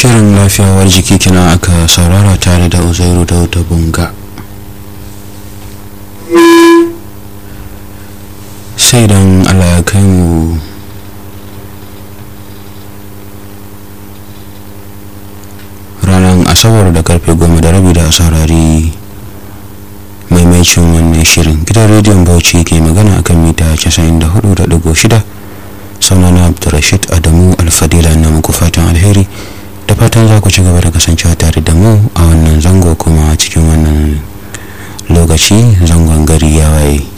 shirin lafiyawar jiki kina aka saurara tare da uzairu da wata bunga sai don allah ya kai mu ranar asabar da karfe goma da rabi da saurari maimaicin wannan shirin gidan rediyon bauchi ke magana akan mita 94.6 sunana abdurrashid adamu alfadila na muku fatan alheri da fatan za ku ci gaba da kasancewa tare da mu a wannan zango kuma cikin wannan lokaci zangon gari ya waye